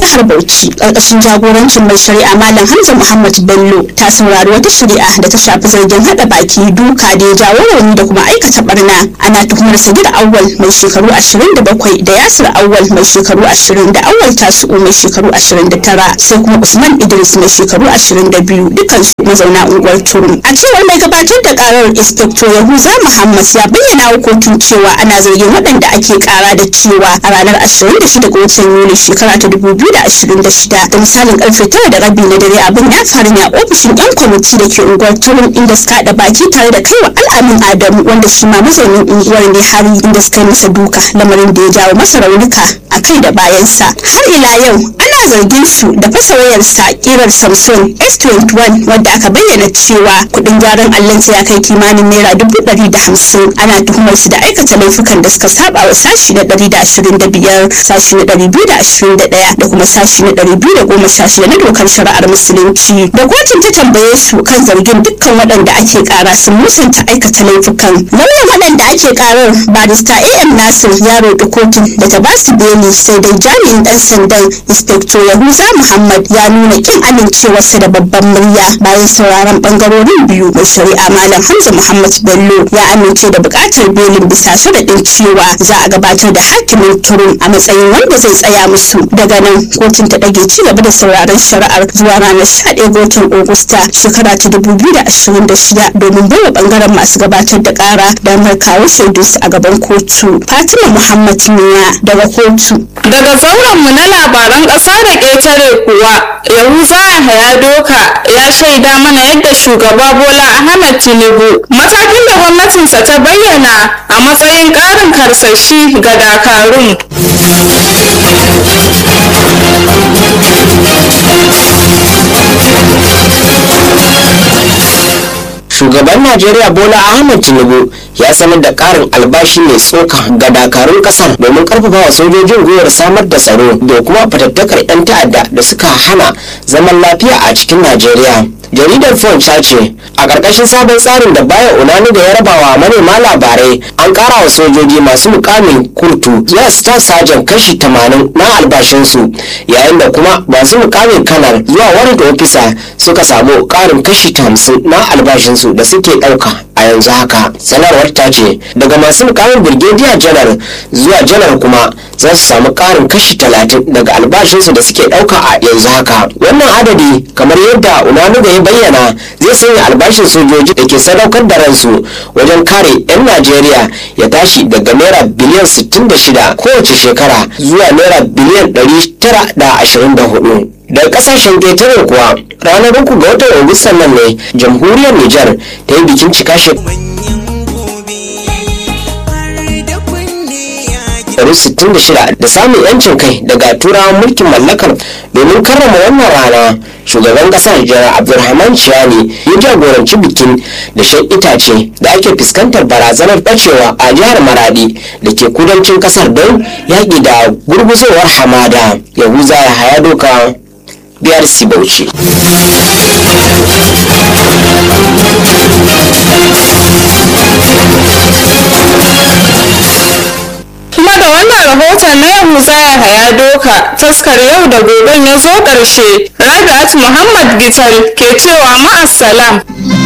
jihar Bauchi ƙarƙashin jagorancin mai shari'a Malam Hamza Muhammad Bello ta saurari wata shari'a da ta shafi zargin haɗa baki duka da ya jawo rauni da kuma aikata barna ana tuhumar Sagir Awwal mai shekaru 27 da Yasir Awwal mai shekaru 20 da Awwal Tasu'u mai shekaru 29 sai kuma Usman Idris mai shekaru 22 dukansu mazauna unguwar Turum. A cewar mai gabatar da karar Inspector Yahuza Muhammad ya bayyana wa kotun cewa ana zargin waɗanda ake kara da cewa a ranar 26 ga watan Yuli shekara ta 2026 da misalin karfe 9 da rabi na dare abin ya faru ne a ofishin 'yan kwamiti da ke unguwar Turum inda suka haɗa baki tare da kaiwa al'amin Adamu wanda shi ma mazaunin unguwar ne har inda suka yi masa duka lamarin da ya jawo masa raunuka a kai da bayansa. Har ila yau ana zargin su da fasa wayarsa kirar Samsung S21 wadda aka bayyana cewa kuɗin gyaran allonsa ya kai kimanin naira dubu ɗari da hamsin ana tuhumar su da aikata laifukan da suka saba wa sashi na ɗari da ashirin da biyar sashi na ɗari biyu da ashirin da ɗaya da kuma sashi na ɗari biyu da goma sha shida na dokar shari'ar musulunci da kotun ta tambaye su kan zargin dukkan waɗanda ake ƙara sun musanta aikata laifukan lauyan waɗanda ake ƙarar barista am nasir ya roƙi kotun da ta ba su beli sai dai jami'in ɗan sandan inspector yahuza muhammad ya nuna ƙin amincewarsa da babban murya bayan sauraron ɓangarorin biyu mai shari'a malam hamza muhammad bello ya amince da buƙatar belin bisa sharaɗin cewa za a gabatar da hakimin turun a matsayin wanda zai tsaya musu daga nan kotun ta ɗage ci gaba da sauraron shari'ar zuwa ranar 11 ga watan Agusta shekara ta 2026 domin baiwa bangaren masu gabatar da ƙara damar kawo shaidunsu a gaban kotu. Fatima Muhammad Miya daga kotu. Daga zaurenmu na labaran ƙasa da ƙetare kuwa, Yahuza Yahaya Doka ya shaida mana yadda shugaba Bola Ahmed Tinubu matakin da gwamnatinsa ta bayyana a matsayin ƙarin karsashi ga dakarun. shugaban najeriya bola ahmed tinubu ya sanar da karin albashi mai tsoka ga dakarun kasar domin karfafa wa sojojin gwiwar samar da tsaro da kuma fatattakar 'yan ta'adda da suka hana zaman lafiya a cikin najeriya jaridar punch ta ce a ƙarƙashin sabon tsarin da baya unani da ya rabawa manema labarai an ƙara wa sojoji masu mukamin kurtu zuwa star sajan kashi 80 na albashinsu yayin da kuma masu mukamin kanar zuwa warrant officer suka samu ƙarin kashi 50 na albashinsu da suke ɗauka a yanzu haka sanarwar ta ce daga masu mukamin brigadier janar zuwa janar kuma za su samu ƙarin kashi 30 daga albashinsu da suke ɗauka a yanzu haka wannan adadi kamar yadda unanuga ya bayyana zai sanya albashin sojoji da ke sadaukar da ransu wajen kare 'yan najeriya ya tashi daga naira biliyan 66 kowace shekara zuwa naira biliyan 924 daga kasashen ƙetare kuwa ranar uku ga watan agustan nan ne jamhuriyar nijar ta yi bikin cika shekaru 66 da samun yancin kai daga turawan mulkin mallakar domin karrama wannan rana shugaban kasar jihar abdulrahman ciyani ya jagoranci bikin da shan itace da ake fuskantar barazanar bacewa a jihar maradi da ke kudancin kasar don yaƙi da gurguzowar hamada yahuza ya haya doka biyar bauchi kuma da wannan rahoton na yahuza ya haya doka taskar yau da goben ya zo ƙarshe rabi'at muhammad gital ke cewa ma'assalam